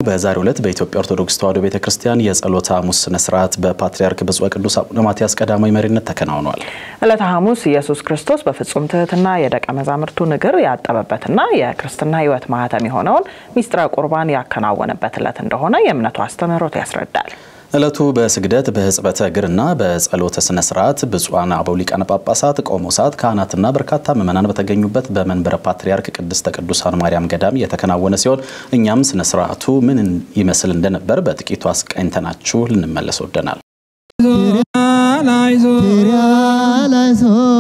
በዛሬው ዕለት በኢትዮጵያ ኦርቶዶክስ ተዋሕዶ ቤተ ክርስቲያን የጸሎተ ሐሙስ ስነ ስርዓት በፓትርያርክ ብፁዕ ቅዱስ አቡነ ማትያስ ቀዳማዊ መሪነት ተከናውኗል። ዕለተ ሐሙስ ኢየሱስ ክርስቶስ በፍጹም ትህትና የደቀ መዛሙርቱን እግር ያጠበበትና የክርስትና ሕይወት ማህተም የሆነውን ሚስጥረ ቁርባን ያከናወነበት ዕለት እንደሆነ የእምነቱ አስተምህሮት ያስረዳል። ዕለቱ በስግደት በሕጽበተ እግርና በጸሎተ ስነ ስርዓት ብፁዓን አበው ሊቃነ ጳጳሳት፣ ቆሞሳት፣ ካህናትና በርካታ ምዕመናን በተገኙበት በመንበረ ፓትርያርክ ቅድስተ ቅዱሳን ማርያም ገዳም የተከናወነ ሲሆን እኛም ስነ ስርዓቱ ምን ይመስል እንደነበር በጥቂቱ አስቃኝተናችሁ ልንመለስ ወደናል።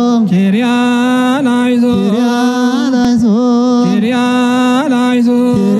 ኪርያ ላይዞ